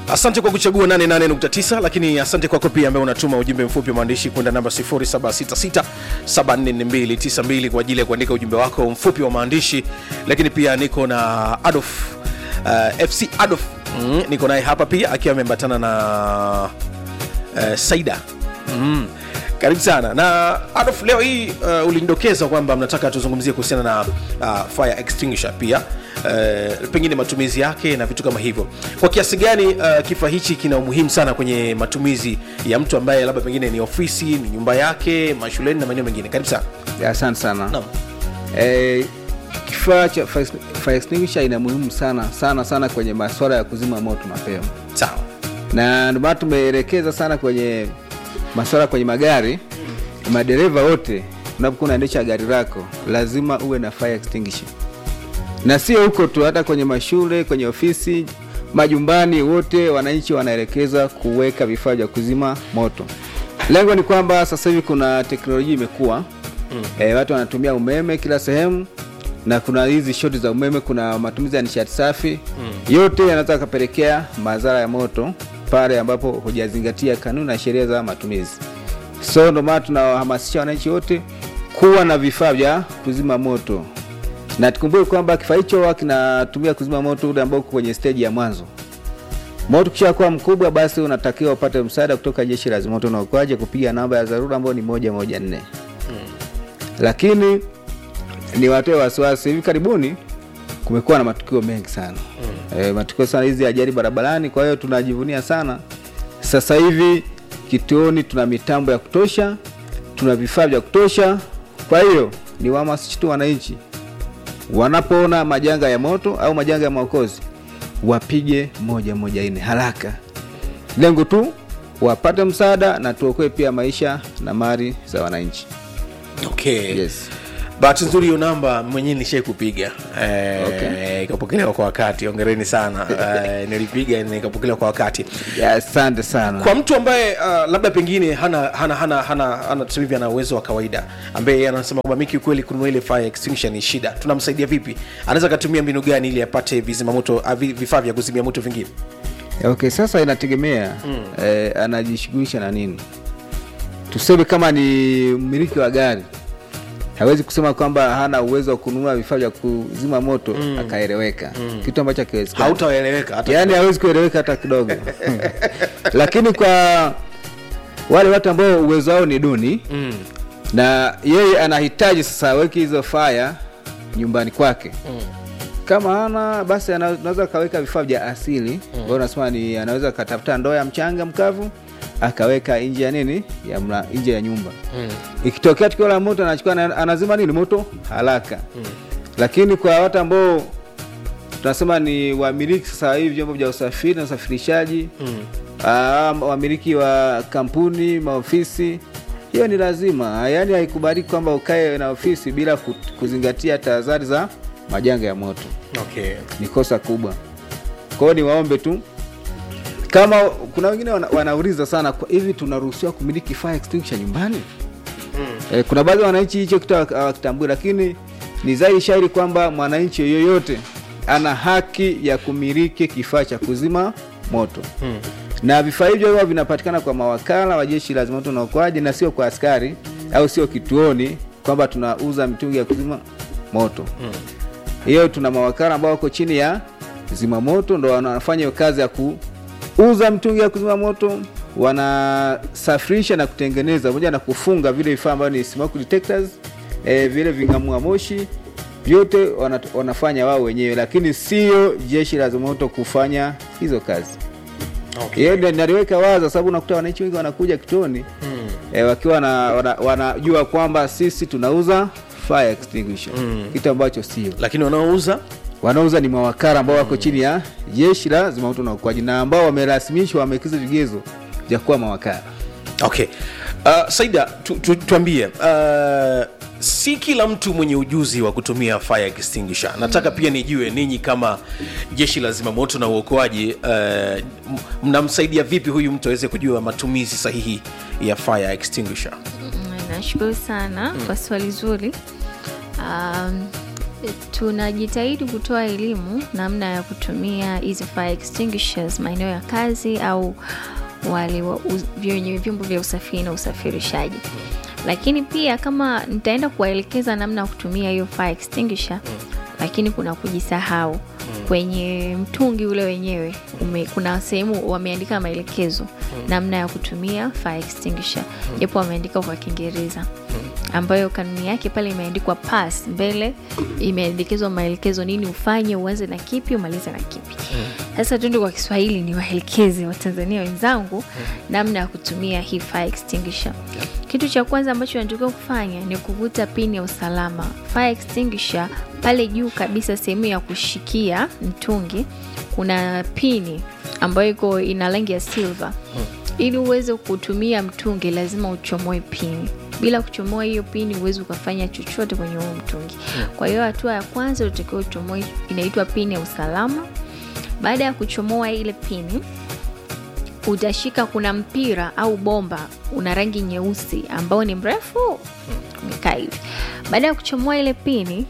asante kwa kuchagua 88.9 lakini asante kwako pia ambaye unatuma ujumbe mfupi wa maandishi kwenda namba 0766744292 kwa ajili ya kuandika ujumbe wako mfupi wa maandishi lakini pia niko na adolf uh, fc adolf mm, niko naye hapa pia akiwa ameambatana na uh, saida mm. karibu sana na adolf leo hii uh, ulinidokeza kwamba mnataka tuzungumzie kuhusiana na uh, fire extinguisher pia uh, pengine matumizi yake na vitu kama hivyo kwa kiasi gani uh, kifaa hichi kina umuhimu sana kwenye matumizi ya mtu ambaye labda pengine ni ofisi ni nyumba yake mashuleni na maeneo mengine karibu sana Ya, asante sana Naam. eh, kifaa cha fire fire extinguisher ina muhimu sana sana sana kwenye masuala ya kuzima moto mapema sawa na ndio maana tumeelekeza sana kwenye masuala kwenye magari madereva wote unapokuwa unaendesha gari lako lazima uwe na fire extinguisher na sio huko tu hata kwenye mashule kwenye ofisi majumbani wote wananchi wanaelekezwa kuweka vifaa vya kuzima moto lengo ni kwamba sasa hivi kuna teknolojia imekuwa mm. e, watu wanatumia umeme kila sehemu na kuna hizi shoti za umeme kuna matumizi ya nishati safi mm. yote yanaweza yakapelekea madhara ya moto pale ambapo hujazingatia kanuni na sheria za matumizi so ndio maana tunawahamasisha wananchi wote kuwa na vifaa vya kuzima moto na tukumbuke kwamba kifaa hicho huwa kinatumia kuzima moto ule ambao uko kwenye stage ya mwanzo moto ukishakuwa mkubwa basi unatakiwa upate msaada kutoka jeshi la zimamoto na uokoaji kupiga namba ya dharura ambayo ni moja moja nne lakini ni watoe wasiwasi hivi karibuni kumekuwa na matukio mengi sana mm. e, matukio sana hizi ajali barabarani kwa hiyo tunajivunia sana sasa hivi kituoni tuna mitambo ya kutosha tuna vifaa vya kutosha kwa hiyo ni wahamasishi tu wananchi wanapoona majanga ya moto au majanga ya maokozi wapige moja moja nne haraka lengo tu wapate msaada na tuokoe pia maisha na mali za wananchi okay yes. bahati nzuri hiyo namba mwenyewe nilishai kupiga eh, Okay. ikapokelewa kwa wakati ongereni sana eh, nilipiga na ikapokelewa kwa wakati Ya, asante sana kwa mtu ambaye uh, labda pengine hana hana hana hana, hana tuseme hivi ana uwezo wa kawaida ambaye yeye anasema kwamba mimi kiukweli kununua ile fire extinguisher ni shida tunamsaidia vipi anaweza akatumia mbinu gani ili apate vizima moto uh, vi- vifaa vya kuzimia moto vingine okay sasa inategemea mm. eh, anajishughulisha na nini tuseme kama ni mmiliki wa gari hawezi kusema kwamba hana uwezo wa kununua vifaa vya kuzima moto mm. akaeleweka mm. kitu ambacho akiwezekana hautaeleweka hata yaani hawezi kueleweka hata kidogo lakini kwa wale watu ambao uwezo wao ni duni mm. na yeye anahitaji sasa aweke hizo faya nyumbani kwake Mm. kama hana basi ana- anaweza akaweka vifaa vya asili ambao unasema ni anaweza akatafuta ndoo ya mchanga mkavu akaweka nje ya nini ya mla, nje ya nyumba Mm. ikitokea tukio la moto anachukua na- anazima nini moto haraka mm. lakini kwa watu ambao tunasema ni wamiliki sasa hivi vyombo vya usafiri na usafirishaji Mm. Ah, wamiliki wa kampuni maofisi hiyo ni lazima yaani haikubaliki kwamba ukae na ofisi bila ku- kuzingatia tahadhari za majanga ya moto okay ni kosa kubwa kwao ni waombe tu kama kuna wengine wana, wanauliza sana kwa hivi tunaruhusiwa kumiliki fire extinguisher nyumbani mm. e, kuna baadhi ya wananchi hicho kitu hawa- hawakitambui lakini ni zaidi shairi kwamba mwananchi yoyote ana haki ya kumiliki kifaa cha kuzima moto Mm. na vifaa hivyo huwa vinapatikana kwa mawakala wa jeshi la zimamoto na uokoaji na sio kwa askari au sio kituoni kwamba tunauza mitungi ya kuzima moto hiyo tuna mawakala ambao wako chini ya zimamoto ndo wanafanya hiyo kazi ya kuuza mitungi ya kuzima moto wanasafirisha na kutengeneza pamoja na kufunga vile vifaa ambavyo ni smoke detectors eh, vile ving'amua moshi vyote wana, wanafanya wao wenyewe lakini sio jeshi la zimamoto kufanya hizo kazi okay hiyo ndio naliweka waza sababu unakuta wananchi wengi wanakuja kituoni Mm. e, wakiwa na, wana, wanajua kwamba sisi tunauza fire extinguisher Mm. kitu ambacho sio lakini wanaouza wanauza ni mawakala ambao wako chini ya jeshi la zimamoto na uokoaji na ambao wamerasimishwa wamekiza vigezo vya kuwa mawakala okay uh, saida tu, tu, tuambie uh, si kila mtu mwenye ujuzi wa kutumia fire extinguisher nataka pia nijue ninyi kama jeshi la zimamoto na uokoaji uh, m- mnamsaidia vipi huyu mtu aweze kujua matumizi sahihi ya fire extinguisher Mm, nashukuru sana kwa swali zuri um, tunajitahidi kutoa elimu namna ya kutumia hizi fire extinguishers maeneo ya kazi au wale wa- uz- wenye vyombo vya usafiri na usafirishaji lakini pia kama nitaenda kuwaelekeza namna ya kutumia hiyo fire extinguisher lakini kuna kujisahau kwenye mtungi ule wenyewe ume, kuna sehemu wameandika maelekezo namna ya kutumia fire extinguisher japo wameandika kwa kiingereza ambayo kanuni yake pale imeandikwa pass mbele imeelekezwa maelekezo nini ufanye uanze na kipi umalize na kipi sasa tuende kwa kiswahili ni waelekeze watanzania wenzangu namna ya kutumia hii fire extinguisher kitu cha kwanza ambacho unatakiwa kufanya ni kuvuta pini ya usalama fire extinguisher pale juu kabisa sehemu ya kushikia mtungi kuna pini ambayo iko ina rangi ya silver ili uweze kutumia mtungi lazima uchomoe pini bila kuchomoa hiyo pini huwezi ukafanya chochote kwenye huo mtungi kwa hiyo hatua ya kwanza utakiwa uchomoe inaitwa pini ya usalama baada ya kuchomoa ile pini utashika kuna mpira au bomba una rangi nyeusi ambao ni mrefu umekaa hivi baada ya kuchomoa ile pini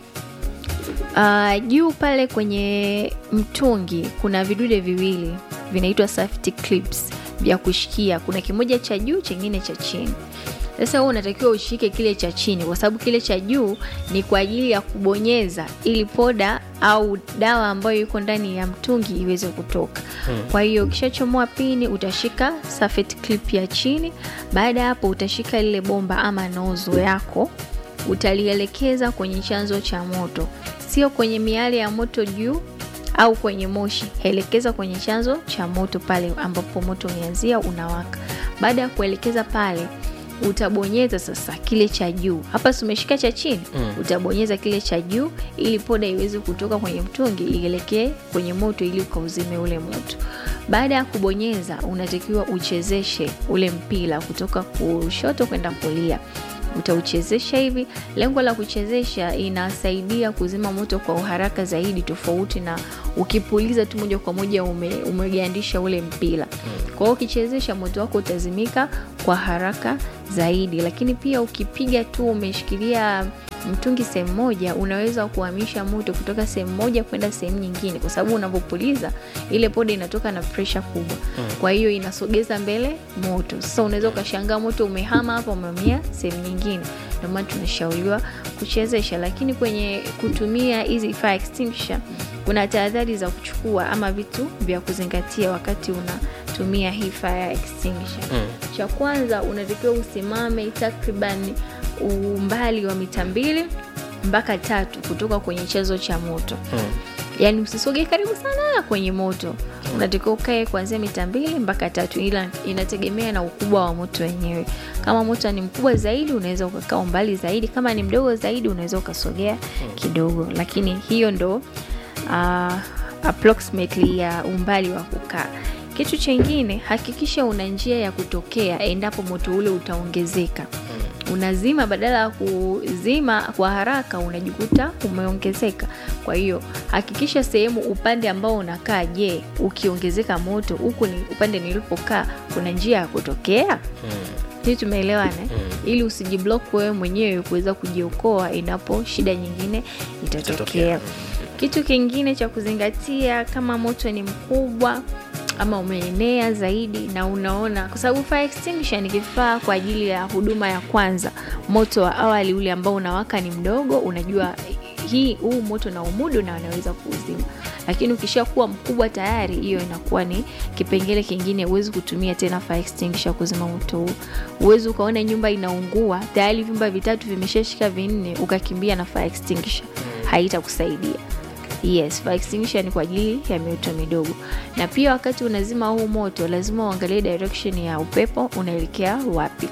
uh, juu pale kwenye mtungi kuna vidude viwili vinaitwa safety clips vya kushikia kuna kimoja cha juu chengine cha chini sasa wewe unatakiwa ushike kile cha chini kwa sababu kile cha juu ni kwa ajili ya kubonyeza ili poda au dawa ambayo iko ndani ya mtungi iweze kutoka kwa hiyo ukishachomoa pini utashika safety clip ya chini baada ya hapo utashika lile bomba ama nozo yako utalielekeza kwenye chanzo cha moto sio kwenye miale ya moto juu au kwenye moshi elekeza kwenye chanzo cha moto pale ambapo moto umeanzia unawaka baada ya kuelekeza pale utabonyeza sasa kile cha juu hapa si umeshika cha chini mm. utabonyeza kile cha juu ili poda iweze kutoka kwenye mtungi ielekee kwenye moto ili ukauzime ule moto baada ya kubonyeza unatakiwa uchezeshe ule mpira kutoka kushoto kwenda kulia utauchezesha hivi lengo la kuchezesha inasaidia kuzima moto kwa uharaka zaidi tofauti na ukipuliza tu moja kwa moja ume, umegandisha ule mpira kwa hiyo ukichezesha moto wako utazimika kwa haraka zaidi lakini pia ukipiga tu umeshikilia mtungi sehemu moja unaweza kuhamisha moto kutoka sehemu moja kwenda sehemu nyingine kwa sababu unapopuliza ile poda inatoka na presha kubwa kwa hiyo inasogeza mbele moto sasa unaweza ukashangaa moto umehama hapa umehamia sehemu nyingine ndio maana tunashauriwa kuchezesha lakini kwenye kutumia hizi fire extinguisher kuna tahadhari za kuchukua ama vitu vya kuzingatia wakati unatumia hii fire extinguisher mm. cha kwanza unatakiwa usimame takriban umbali wa mita mbili mpaka tatu kutoka kwenye chanzo cha moto mm. yaani usisogee karibu sana kwenye moto unatakiwa ukae kuanzia mita mbili mpaka tatu ila inategemea na ukubwa wa moto wenyewe kama moto ni mkubwa zaidi unaweza ukakaa umbali zaidi kama ni mdogo zaidi unaweza ukasogea kidogo lakini hiyo ndo uh, approximately ya umbali wa kukaa kitu chengine hakikisha una njia ya kutokea endapo moto ule utaongezeka unazima badala ya kuzima kwa haraka unajikuta umeongezeka kwa hiyo hakikisha sehemu upande ambao unakaa je ukiongezeka moto huku ni upande nilipokaa kuna njia ya kutokea hii tumeelewana mm. ili usijiblok wewe mwenyewe kuweza kujiokoa endapo shida nyingine itatokea Itatokea. kitu kingine cha kuzingatia kama moto ni mkubwa ama umeenea zaidi na unaona kwa sababu fire extinguisher ni kifaa kwa ajili ya huduma ya kwanza moto wa awali ule ambao unawaka ni mdogo unajua hii huu moto na umudu na wanaweza kuuzima lakini ukishakuwa mkubwa tayari hiyo inakuwa ni kipengele kingine huwezi kutumia tena fire extinguisher kuzima moto huu huwezi ukaona nyumba inaungua tayari vyumba vitatu vimeshashika vinne ukakimbia na fire extinguisher haitakusaidia yes fire extinguisher ni kwa ajili ya mioto midogo na pia wakati unazima huu moto lazima uangalie direction ya upepo unaelekea wapi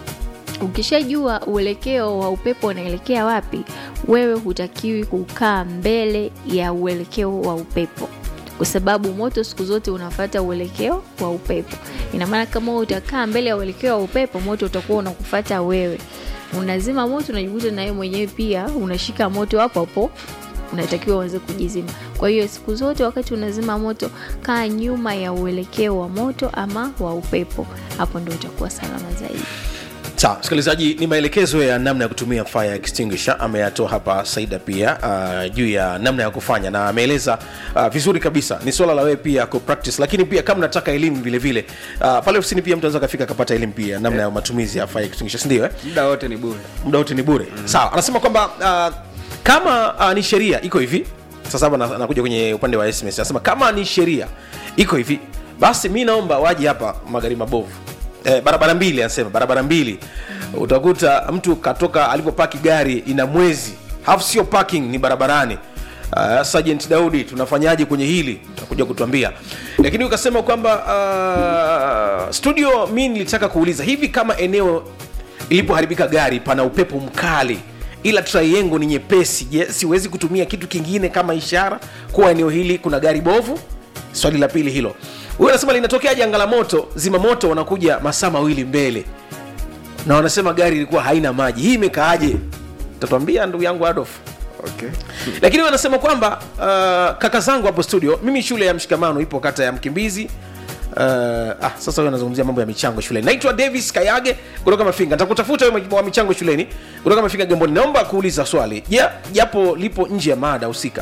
ukishajua uelekeo wa upepo unaelekea wapi wewe hutakiwi kukaa mbele ya uelekeo wa upepo kwa sababu moto siku zote unafata uelekeo wa upepo ina maana kama wewe utakaa mbele ya uelekeo wa upepo moto utakuwa unakufata wewe unazima moto unajikuta na wewe mwenyewe pia unashika moto hapo hapo unatakiwa uanze kujizima kwa hiyo siku zote wakati unazima moto kaa nyuma ya uelekeo wa moto ama wa upepo hapo ndo utakuwa salama zaidi sawa msikilizaji ni maelekezo ya namna ya kutumia fire extinguisher ameyatoa hapa saida pia uh, juu ya namna ya kufanya na ameeleza uh, vizuri kabisa ni swala la wewe pia ku practice lakini pia kama nataka elimu vile vile uh, pale ofisini pia mtu anaweza kafika akapata elimu pia namna ya matumizi ya fire extinguisher sindio eh? muda wote ni bure muda wote ni bure mm. sawa anasema kwamba uh, kama uh, ni sheria iko hivi sasa hapa na- nakuja kwenye upande wa sms anasema kama ni sheria iko hivi basi mi naomba waje hapa magari mabovu eh, barabara mbili anasema barabara mbili utakuta mtu katoka alipopaki gari ina mwezi hafu sio parking ni barabarani Uh, Sergeant Daudi tunafanyaje kwenye hili utakuja kutuambia lakini ukasema kwamba uh, studio mi nilitaka kuuliza hivi kama eneo ilipoharibika gari pana upepo mkali ila triangle ni nyepesi je siwezi kutumia kitu kingine kama ishara kuwa eneo hili kuna gari bovu swali la pili hilo huyo anasema linatokea janga la moto zimamoto wanakuja masaa mawili mbele na wanasema gari ilikuwa haina maji hii imekaaje tatuambia ndugu yangu adolf okay. lakini wanasema kwamba uh, kaka zangu hapo studio mimi shule ya mshikamano ipo kata ya mkimbizi Uh, ah, sasa huyo anazungumzia mambo ya michango shuleni naitwa davis kayage kutoka mafinga nitakutafuta wewe wa michango shuleni kutoka mafinga gamboni naomba kuuliza swali ja, japo lipo nje ya mada husika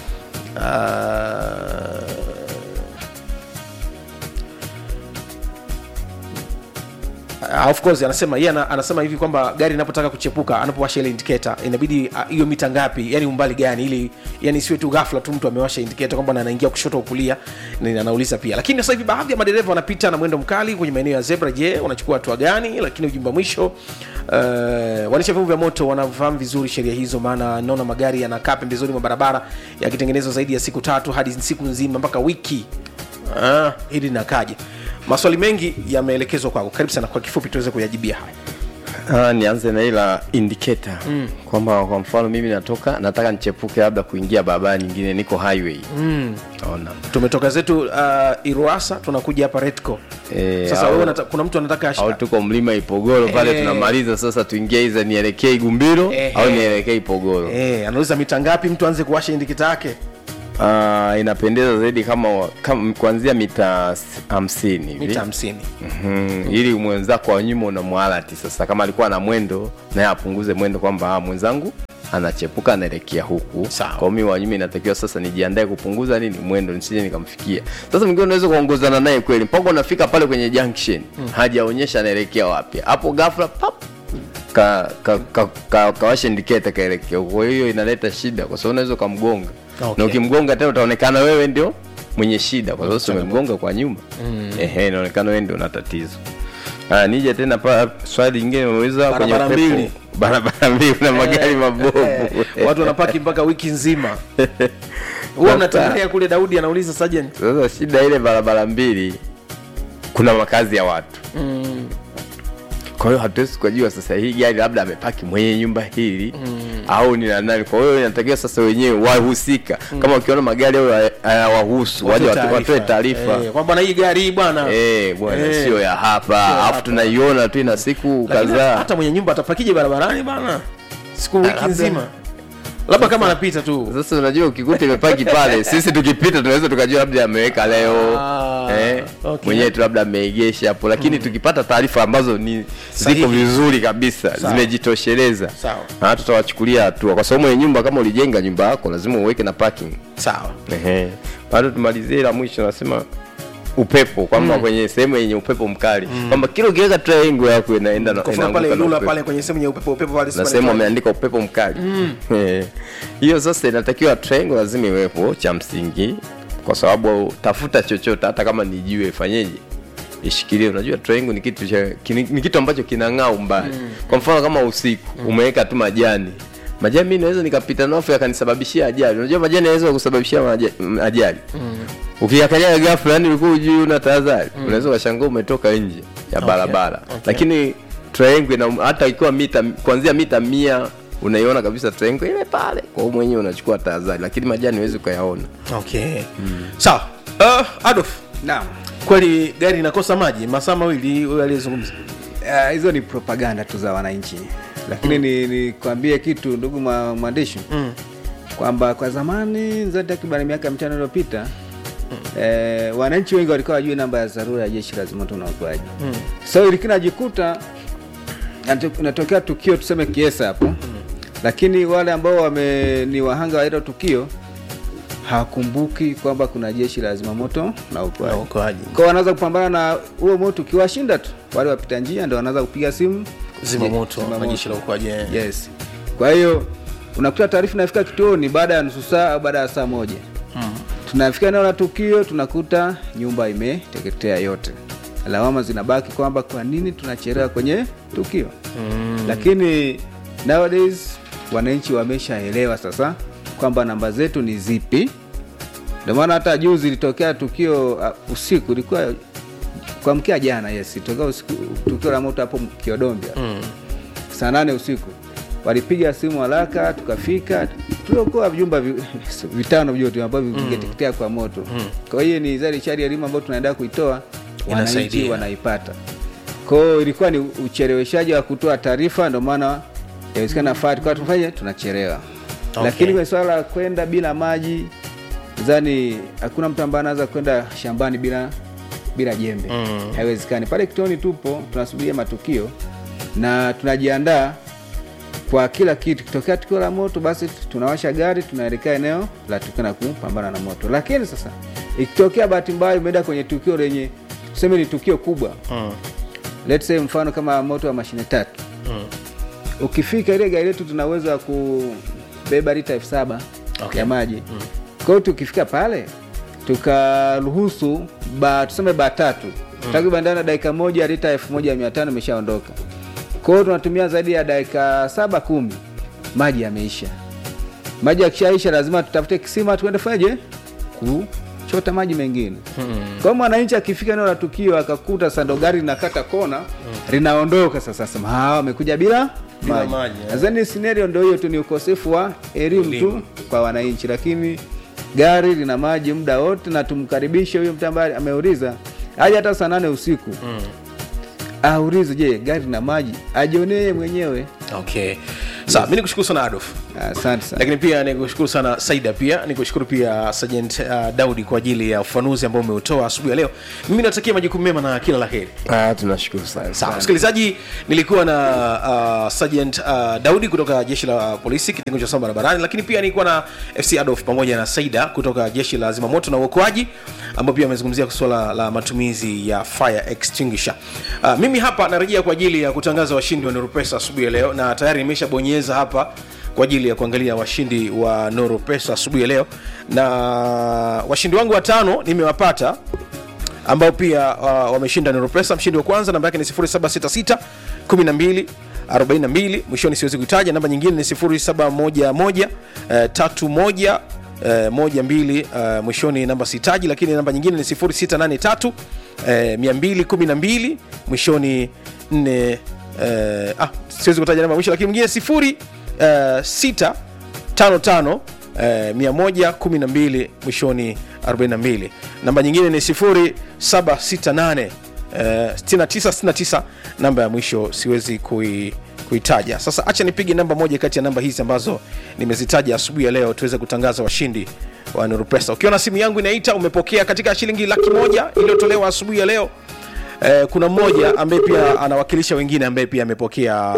uh, Uh, of course anasema yeye ana, anasema hivi kwamba gari inapotaka kuchepuka anapowasha ile indicator inabidi ah, hiyo uh, mita ngapi yani umbali gani ili yani siwe tu ghafla tu mtu amewasha indicator kwamba anaingia kushoto au kulia ni anauliza pia lakini sasa hivi baadhi ya madereva wanapita na mwendo mkali kwenye maeneo ya zebra je wanachukua hatua gani lakini ujumbe wa mwisho uh, wanisha vyombo vya moto wanafahamu vizuri sheria hizo maana naona magari yanakaa pembezoni mwa barabara yakitengenezwa zaidi ya siku tatu hadi siku nzima mpaka wiki ah, hili linakaje maswali mengi yameelekezwa kwako karibu sana kwa kifupi tuweze kuyajibia haya Ah, nianze na ila indicator mm. kwamba kwa mfano mimi natoka nataka nichepuke labda kuingia barabara nyingine niko highway mm. ona tumetoka zetu uh, iruasa tunakuja hapa retco Eh, sasa au- wewe unata- kuna mtu anataka au ashika tuko mlima ipogoro pale Eh. tunamaliza sasa tuingie iza nielekee igumbiro Eh, au eh. nielekee ipogoro eh, anauliza mita ngapi mtu aanze kuwasha indikita yake Ah, inapendeza zaidi kama, kama kuanzia mita s- hamsini hivi mita hamsini Mhm, ili mwenzako wa nyuma unamwalati sasa kama alikuwa na mwendo naye apunguze mwendo kwamba ah, mwenzangu anachepuka anaelekea huku Sawa. kwa mimi wa nyuma inatakiwa sasa nijiandae kupunguza nini mwendo nisije nikamfikia sasa mwingine unaweza kuongozana naye kweli mpaka unafika pale kwenye junction hajaonyesha anaelekea wapi hapo ghafla pap ka, ka, ka, ka, kawasha indicator kaelekea huko kwa hiyo inaleta shida kwa sababu unaweza ukamgonga Okay. na ukimgonga tena utaonekana wewe ndio mwenye shida kwa sababu si umemgonga kwa nyuma ehe inaonekana wewe ndio una tatizo Ah, nije tena pa swali lingine umeuliza kwenye Barabara upepo. mbili. barabara mbili na magari mabovu watu wanapaki mpaka wiki nzima huwa mnatembelea kule daudi anauliza sergeant sasa shida ile barabara mbili kuna makazi ya watu kwa hiyo hatuwezi kujua sasa hii gari labda amepaki mwenye nyumba hili au ni la nani kwa hiyo inatakiwa sasa wenyewe wahusika kama ukiona magari hayo hayawahusu waje watu- watoe taarifa Eh, kwamba na hii gari hii bwana Eh, bwana Eh. sio ya hapa hapa. alafu tunaiona tu ina siku Lakini kadhaa hata mwenye nyumba atapakije barabarani bana siku wiki labda- nzima labda kama anapita tu sasa unajua ukikuta imepaki pale sisi tukipita tunaweza tukajua labda ameweka leo Ah, eh, okay. mwenyewe tu labda ameegesha hapo lakini tukipata taarifa ambazo ni Sahihi. ziko vizuri kabisa Sawa. zimejitosheleza Sawa. na tutawachukulia hatua kwa sababu mwenye nyumba kama ulijenga nyumba yako lazima uweke na parking sawa Ehe. bado tumalizie la mwisho nasema upepo kwamba kwenye sehemu yenye upepo mkali kwamba kila ukiweka triangle yako inaenda na kwa mfano pale inaanguka na lula upepo pale kwenye sehemu ya upepo upepo pale na sipale sehemu pale. ameandika upepo mkali Eh. hiyo sasa inatakiwa triangle lazima iwepo cha msingi kwa sababu tafuta chochote hata kama ni jiwe fanyeje ishikilie unajua triangle ni kitu cha kini- ni kitu ambacho kinang'aa umbali kwa mfano kama usiku umeweka tu majani majani mimi naweza nikapita nafu yakanisababishia ajali unajua majani yanaweza kusababishia maja- m- ajali ukiangalia ghafla yani ulikuwa ujui una tahadhari unaweza ukashangaa umetoka nje ya barabara okay. lakini triangle na hata ikiwa mita kuanzia mita mia unaiona kabisa triangle ile pale kwa hiyo mwenyewe unachukua tahadhari lakini majani huwezi ukayaona okay sawa uh, adolf naam kweli gari inakosa maji masaa mawili huyo aliyezungumza Ah, hizo ni propaganda tu za wananchi lakini ni nikwambie kitu ndugu mwa- mwandishi Mm. kwamba kwa zamani za takriban miaka mitano iliyopita eh, wananchi wengi walikuwa wajui namba ya dharura ya jeshi la zimamoto na uokoaji Mm. so ilikina jikuta Inato- inatokea tukio tuseme kiesa hapo lakini wale ambao wame ni wahanga wa hilo tukio hawakumbuki kwamba kuna jeshi la zimamoto na Na uokoaji uokoaji. kwao wanaweza kupambana na huo moto ukiwashinda tu wale wapita njia ndo wanaweza kupiga simu zimamoto na Zimamoto. jeshi la uokoaji eh. yes kwa hiyo unakuta taarifa inafika kituoni baada ya nusu saa au baada ya saa moja tunafika eneo la tukio tunakuta nyumba imeteketea yote lawama zinabaki kwamba kwa nini tunachelewa kwenye tukio mm. lakini nowadays wananchi wameshaelewa sasa kwamba namba zetu ni zipi ndio maana hata juzi ilitokea tukio uh, usiku ilikuwa kuamkia jana yes ilitokea usiku tukio la moto hapo kiodombia mm. saa nane usiku walipiga simu haraka tukafika tuliokoa vyumba vi, vitano vyote ambavyo vingeteketea kwa moto kwa hiyo ni zaidi chari elimu ambayo tunaendelea kuitoa wananchi Inasaidia. wanaipata kwao ilikuwa ni ucheleweshaji wa kutoa taarifa ndio maana yawezekana faa tukawa tufanye tunachelewa Okay. lakini kwenye swala la kwenda bila maji zani hakuna mtu ambaye anaweza kwenda shambani bila bila jembe Mm. haiwezekani pale kitoni tupo tunasubiria matukio na tunajiandaa kwa kila kitu kitokea tukio la moto basi tunawasha gari tunaelekea eneo la tukio na kupambana na moto lakini sasa ikitokea bahati mbaya umeenda kwenye tukio lenye tuseme ni tukio kubwa Mm. let's say mfano kama moto wa mashine tatu Mm. ukifika ile gari letu tuna uwezo wa kubeba lita elfu saba Okay. ya maji mm. kwa hiyo tukifika pale tukaruhusu ba tuseme baa tatu mm. takriban ndani ya dakika moja lita elfu moja mia tano imeshaondoka kwa hiyo tunatumia zaidi ya dakika saba kumi maji yameisha maji yakishaisha lazima tutafute kisima tuende fanyeje kuchota maji mengine kwa hiyo mwananchi akifika eneo la tukio akakuta sando gari linakata kona linaondoka sasa sema "Ah, wamekuja bila Bila maji maji, eh." nadhani scenario ndio hiyo tu ni ukosefu wa elimu tu Elimu. kwa wananchi lakini gari lina maji muda wote na tumkaribishe huyo mtu ambaye ameuliza aje hata saa nane usiku Mm. aulize je gari lina maji ajionee mwenyewe okay sawa mi nikushukuru sana adolf asante sana lakini pia nikushukuru sana saida pia nikushukuru pia sergeant uh, daudi kwa ajili ya ufanuzi ambao umeutoa asubuhi ya leo mimi natakia majukumu mema na kila la heri Ah, tunashukuru sana sawa msikilizaji nilikuwa na uh, sergeant uh, daudi kutoka jeshi la polisi kitengo cha usalama barabarani lakini pia nilikuwa na fc adolf pamoja na saida kutoka jeshi la zimamoto na uokoaji ambao pia amezungumzia suala la matumizi ya fire extinguisher uh, mimi hapa narejea kwa ajili ya kutangaza washindi wa nurupesa asubuhi ya leo na tayari nimeshabonyeza hapa kwa ajili ya kuangalia washindi wa noro pesa asubuhi ya leo na washindi wangu watano nimewapata ambao pia uh, wameshinda Neuropesa. Mshindi wa kwanza namba yake ni 0766 12 42 mwishoni siwezi kuitaja. Namba nyingine ni 0711 eh, 31 eh, moja mbili eh, mwishoni namba sitaji, lakini namba nyingine ni 0683 eh, 212 mwishoni 4 eh, ah, siwezi kutaja namba mwisho, lakini mwingine sifuri eh, sita tano tano eh, 112 mwishoni 42 namba nyingine ni 0768 eh, 6969 namba ya mwisho siwezi kui kuitaja sasa acha nipige namba moja kati ya namba hizi ambazo nimezitaja asubuhi ya leo tuweze kutangaza washindi wa nurupesa ukiona simu yangu inaita umepokea katika shilingi laki moja iliyotolewa asubuhi ya leo eh, kuna mmoja ambaye pia anawakilisha wengine ambaye pia amepokea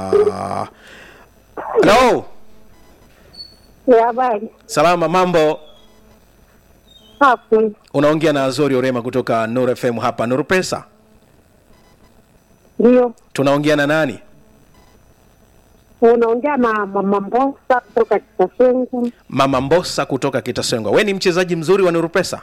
halo Ya habari salama mambo hapo unaongea na azori orema kutoka nur fm hapa nur pesa ndio tunaongea na nani unaongea na mama Mbosa kutoka Kitasengu. mama mbosa kutoka kitasengwa we ni mchezaji mzuri wa nur pesa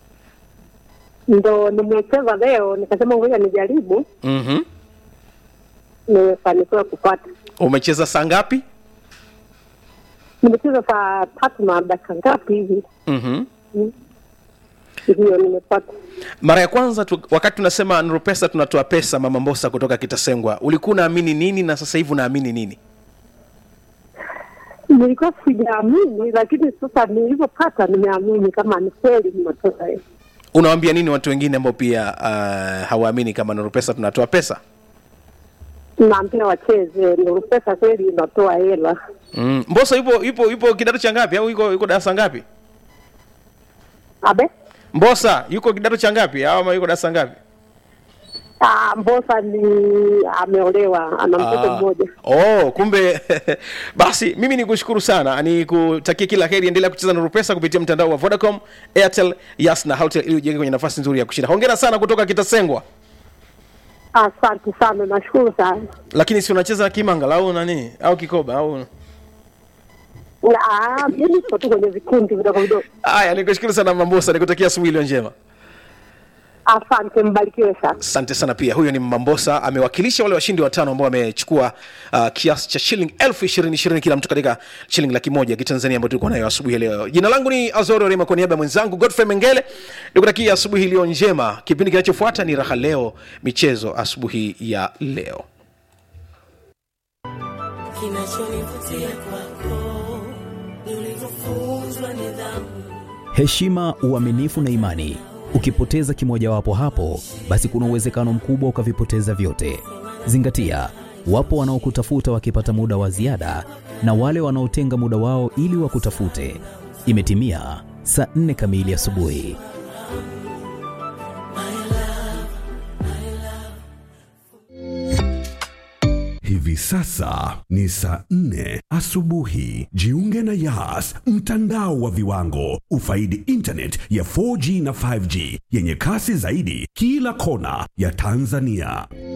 Ndo nimecheza leo, nikasema ngoja nijaribu, mm-hmm. nimefanikiwa kupata. umecheza saa ngapi Nimecheza saa tatu na dakika ngapi hivi, mm-hmm. ndio nimepata. mara ya kwanza tu, wakati tunasema nur pesa tunatoa pesa mama mbosa kutoka kitasengwa ulikuwa unaamini nini na sasa hivi unaamini nini Nilikuwa sijaamini, lakini sasa nilivyopata nimeamini kama ni kweli nimetoka hiyo. unawambia nini watu wengine ambao pia uh, hawaamini kama nur pesa tunatoa pesa Naambia wacheze, ndio pesa kweli inatoa hela. mm. mbosa yupo yupo yupo kidato cha ngapi au yuko yuko darasa ngapi Abe mbosa yuko kidato cha ngapi au ama yuko darasa ngapi Ah, Mbosa ni ameolewa, ana mtoto Ah. mmoja. Oh, kumbe basi mimi nikushukuru sana, nikutakie kila heri, endelea kucheza na Rupesa kupitia mtandao wa Vodacom, Airtel, Yas na Houtel ili ujiweke kwenye nafasi nzuri ya kushinda. Hongera sana kutoka Kitasengwa. Asante sana, nashukuru sana. Lakini si unacheza kimanga au nani au kikoba au Ah, mimi niko tu kwenye vikundi vidogo vidogo. haya? Nikushukuru sana Mambosa, nikutakia asubuhi iliyo njema. Asante, mbarikiwe sana. Asante sana pia. Huyo ni Mambosa, amewakilisha wale washindi watano ambao wamechukua uh, kiasi cha shilingi elfu ishirini ishirini kila mtu katika shilingi laki moja ya kitanzania ambayo tulikuwa nayo asubuhi ya leo. Jina langu ni Azoro Rema, kwa niaba ya mwenzangu Godfrey Mengele nikutakia asubuhi iliyo njema. Kipindi kinachofuata ni Raha Leo Michezo, asubuhi ya leo. Kinachonivutia kwako ni ulivyofunzwa nidhamu. heshima, uaminifu na imani. Ukipoteza kimojawapo hapo, basi kuna uwezekano mkubwa ukavipoteza vyote. Zingatia, wapo wanaokutafuta wakipata muda wa ziada na wale wanaotenga muda wao ili wakutafute. Imetimia saa nne kamili asubuhi. Hivi sasa ni saa nne asubuhi. Jiunge na Yas, mtandao wa viwango. Ufaidi internet ya 4G na 5G yenye kasi zaidi kila kona ya Tanzania.